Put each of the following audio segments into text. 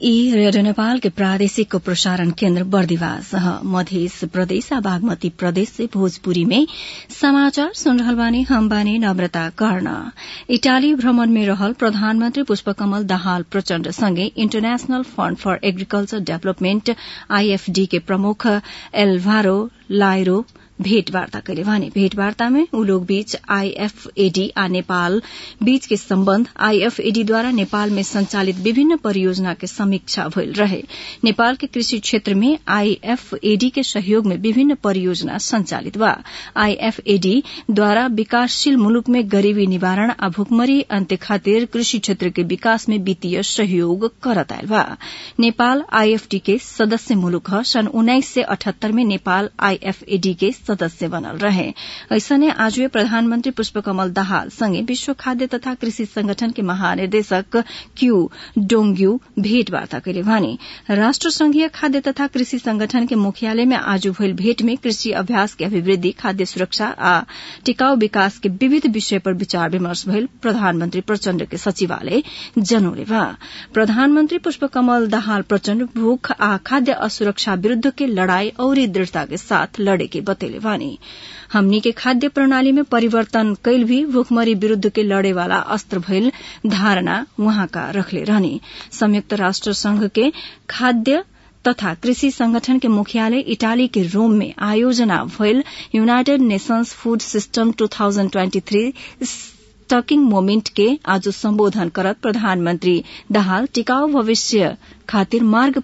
ई रेडियो नेपाल के प्रादेशिक प्रसारण केन्द्र बर्दिवास मध्य प्रदेश आ बागमती प्रदेश से भोजपुरी में समाचार सुन रहल बानी हम बानी नम्रता कर्ण इटाली भ्रमण में रहल प्रधानमन्त्री पुष्पकमल दाहाल प्रचण्ड सँगै international fund for agriculture development IFD के प्रमुख एल्भारो लाइरो भेटवार्ता कैले भने भेटवार्ता में ऊ लोग बीच आईएफएडी आ नेपाल बीच के सम्बन्ध आईएफएडीद्वारा नेपाल में संचालित विभिन्न परियोजना के समीक्षा भइल रहे नेपाल के कृषि क्षेत्र में आईएफएडी के सहयोग में विभिन्न परियोजना संचालित बा आईएफएडी द्वारा विकासशील मुलुक में गरीबी निवारण आ भुखमरी अन्त्य खातिर कृषि क्षेत्र के विकास में वित्तीय सहयोग करत आयल बा नेपाल आईएफडी के सदस्य मुलुक ह सन् उन्नाइस सय अठहत्तर में नेपाल आईएफएडी के सदस्य बनल रहे ऐसने आज प्रधानमन्त्री पुष्पकमल दाहाल सँगै विश्व खाद्य तथा कृषि संगठन के महानिर्देशक क्यू डोंग्यू भेटवार्ता कैले भने राष्ट्र संघीय खाद्य तथा कृषि संगठन के मुख्यालय में आज भइल भेट में कृषि अभ्यास के अभिवृद्धि खाद्य सुरक्षा आ टिकाऊ विकास के विविध विषय पर विचार विमर्श भइल प्रधानमन्त्री प्रचण्ड के सचिवालय जनौले बा प्रधानमन्त्री पुष्पकमल दाहाल प्रचण्ड भूख आ खाद्य असुरक्षा विरूद्ध के लड़ाई औरी दृढ़ता के साथ लड़े के बतैले बानी हमनी के खाद्य प्रणाली में परिवर्तन कैल भी भूखमरी विरूद्ध के लड़े वाला अस्त्र भइल धारणा वहाँका रखले रहने संयुक्त राष्ट्र संघ के खाद्य तथा कृषि संगठन के मुख्यालय इटाली के रोम में आयोजना भइल United Nations food system 2023 stocktaking moment के आज सम्बोधन करत प्रधानमन्त्री दाहाल टिकाऊ भविष्य खातिर मार्ग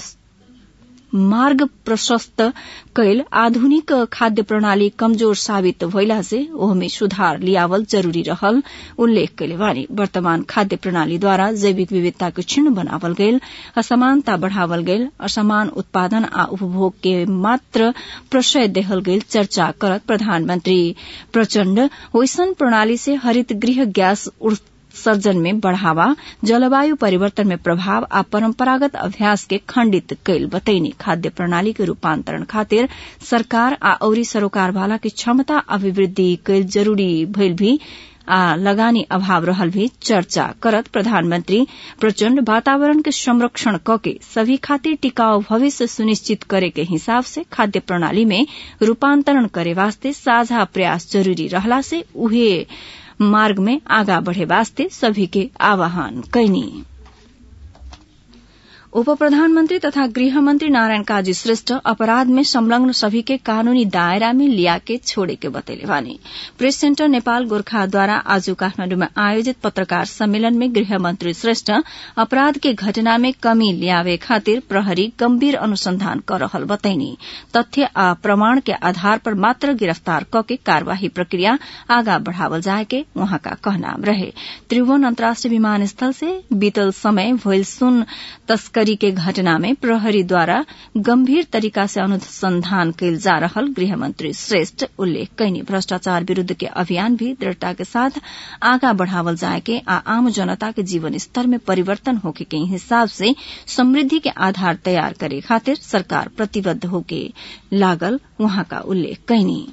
मार्ग प्रशस्त कैल आधुनिक खाद्य प्रणाली कमजोर साबित भइला से ओहमे सुधार लियावल जरूरी रहल उल्लेख कैले बानी वर्तमान खाद्य प्रणालीद्वारा जैविक विविधता के क्षीण बनावल गयल असमानता बढ़ावल गयल असमान उत्पादन आ उपभोग के मात्र प्रशय देहल गयल चर्चा करत प्रधानमन्त्री प्रचण्ड ओइसन प्रणाली से हरित गृह गैस सर्जन में बढ़ावा जलवायु परिवर्तन में प्रभाव आ परम्परागत अभ्यास के खण्डित कैल बतैनी खाद्य प्रणाली के रूपान्तरण खातिर सरकार आ औरी सरोकार वाला के क्षमता अभिवृद्धि कैल जरूरी भइल भी आ लगानी अभाव रहल भी चर्चा करत प्रधानमन्त्री प्रचण्ड वातावरण के संरक्षण कके सभी खातिर टिकाऊ भविष्य सुनिश्चित करे के हिसाब से खाद्य प्रणाली में रूपान्तरण करे वास्ते साझा प्रयास जरूरी रहला से उहे मार्ग में आगा बढ़े वास्ते सभी के आह्वान कैनी उप प्रधानमन्त्री तथा गृहमन्त्री नारायण काजी श्रेष्ठ अपराध में संलग्न सभी के कानूनी दायरा में लिया के छोड़े के बतैले वानी प्रेस सेन्टर नेपाल गोर्खाद्वारा आज काठमाण्डुमा आयोजित पत्रकार सम्मेलन में गृहमन्त्री श्रेष्ठ अपराध के घटना में कमी ल्यावे खातिर प्रहरी गम्भीर अनुसंधान कर रहल बतैनी तथ्य आ प्रमाण के आधार पर मात्र गिरफ्तार कके कार्यवाही प्रक्रिया आगा बढ़ावल जाए के उहाँका कहनाम रहे त्रिभुवन अन्तर्राष्ट्रिय विमानस्थल से बीतल समय भइल सुन तस्कर तस्करी के घटना में प्रहरी द्वारा गंभीर तरीका से अनुसंधान कैल जा रहल गृहमंत्री श्रेष्ठ उल्लेख कैनी भ्रष्टाचार विरूद्ध के अभियान भी दृढ़ता के साथ आगा बढ़ावल जाए के आ आम जनता के जीवन स्तर में परिवर्तन होके के हिसाब से समृद्धि के आधार तैयार करे खातिर सरकार प्रतिबद्ध होके लागल वहां का उल्लेख कैनी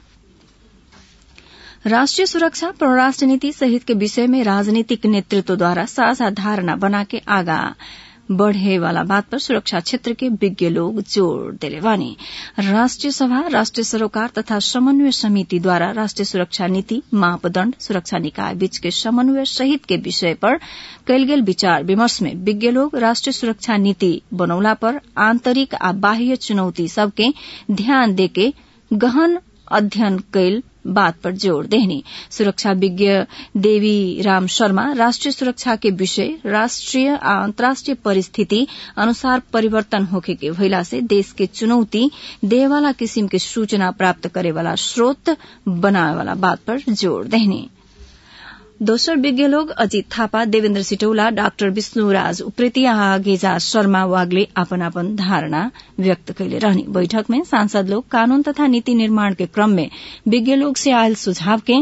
राष्ट्रिय सुरक्षा परराष्ट्र नीति सहित के विषय में राजनीतिक नेतृत्व द्वारा साझा धारणा बना के आगा बढ़े वाला बात पर सुरक्षा क्षेत्र के विज्ञ लोग जोड़ दिले बानी राष्ट्रिय सभा राष्ट्रिय सरोकार तथा समन्वय समिति द्वारा राष्ट्रिय सुरक्षा नीति मापदण्ड सुरक्षा निकाय बीच के समन्वय सहित के विषय पर कैल गेल विचार विमर्श में विज्ञ लोग राष्ट्रिय सुरक्षा नीति बनौला पर आंतरिक आ बाह्य चुनौती सबके ध्यान देके गहन अध्ययन कैल बात पर जोड़ देहनी सुरक्षा विज्ञ देवी राम शर्मा राष्ट्रीय सुरक्षा के विषय राष्ट्रीय आ अंतर्राष्ट्रीय परिस्थिति अनुसार परिवर्तन होखे के भइला से देश के चुनौती देवाला किसिम के सूचना प्राप्त करे वाला स्रोत बनावे वाला बात पर जोड़ देहनी दोस्रो विज्ञ लोग अजित थापा देवेन्द्र सिटौला डाक्टर विष्णुराज उप्रेती आ गेजा शर्मा वागले आपन आपन धारणा व्यक्त कैले रहने बैठक में सांसद लोग कानून तथा नीति निर्माण के क्रम में विज्ञ लोग से आयल सुझाव के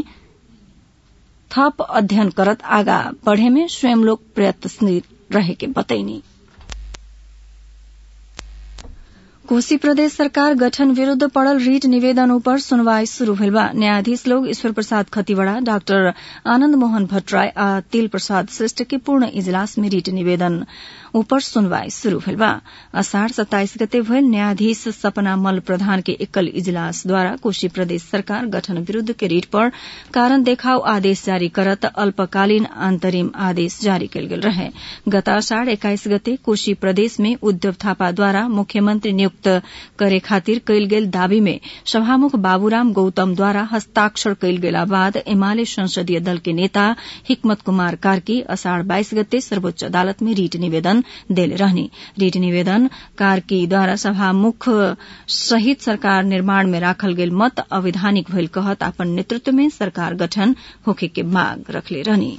थप अध्ययन करत आगा बढ़े में स्वयं लोग प्रयत्नशील रहे के बतैनी कोशी प्रदेश सरकार गठन विरूद्ध पड़ल रीट निवेदन ऊपर सुनवाई शुरू भेल बा न्यायाधीश लोग ईश्वर प्रसाद खतिवड़ा डाक्टर आनन्द मोहन भट्टराय आ तिल प्रसाद श्रेष्ठ के पूर्ण इजलास में रीट निवेदन ऊपर सुनवाई शुरू भेल बा असाढ़ सत्ताइस गते भयल न्यायाधीश सपना मल प्रधान के एकल इजलास द्वारा कोशी प्रदेश सरकार गठन विरूद्ध के रीट पर कारण देखाव आदेश जारी करत अल्पकालीन अंतरिम आदेश जारी कयल गेल रहे गत असाढ़ एक्काइस गते कोशी प्रदेश में उद्धव थापा द्वारा मुख्यमंत्री नियुक्त करे खातिर कयल गेल दावी में सभामुख बाबूराम गौतम द्वारा हस्ताक्षर कयल गेला बाद एमाले संसदीय दल के नेता हिकमत कुमार कार्की असाढ़ बाइस गते सर्वोच्च अदालत में रीट निवेदन देले रहने रीट निवेदन कार्की द्वारा सभामुख सहित सरकार निर्माण में राखल गेल मत अवैधानिक भइल कहत अपन नेतृत्व में सरकार गठन होखे के मांग रखले रहनी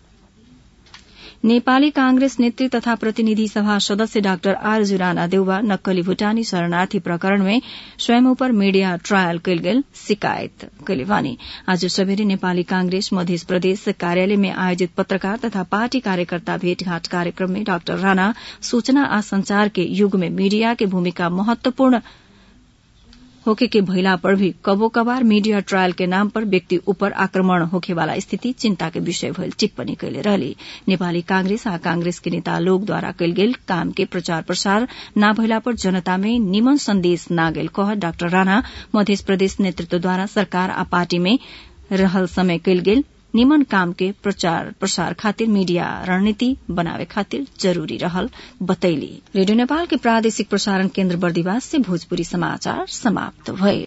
नेपाली कांग्रेस नेत्री तथा प्रतिनिधि सभा सदस्य डाक्टर आर जुराना देउवा नक्कली भूटानी शरणार्थी प्रकरण में स्वयं ऊपर मीडिया ट्रायल कयल गेल शिकायत कयले भने आज सबेरे नेपाली कांग्रेस मध्य प्रदेश कार्यालय में आयोजित पत्रकार तथा पार्टी कार्यकर्ता भेटघाट कार्यक्रम में डाक्टर राणा सूचना आ संचार के युग में मीडिया के भूमिका महत्वपूर्ण होके के भइला पर भी कबो कबार मीडिया ट्रायल के नाम पर व्यक्ति ऊपर आक्रमण होखे वाला स्थिति चिंता के विषय भइल टिप्पणी कैले रहली नेपाली कांग्रेस आ कांग्रेस के नेता लोग द्वारा कयल गेल काम के प्रचार प्रसार न भइला पर जनता में निमन संदेश न गेल कह डाक्टर राणा मध्य प्रदेश नेतृत्व द्वारा सरकार आ पार्टी में रहल समय कयल गेल निमन काम के प्रचार प्रसार खातिर मीडिया रणनीति बनावे खातिर जरूरी रहल बतैली रेडियो नेपाल के प्रादेशिक प्रसारण केन्द्र बर्दिवास से भोजपुरी समाचार समाप्त भए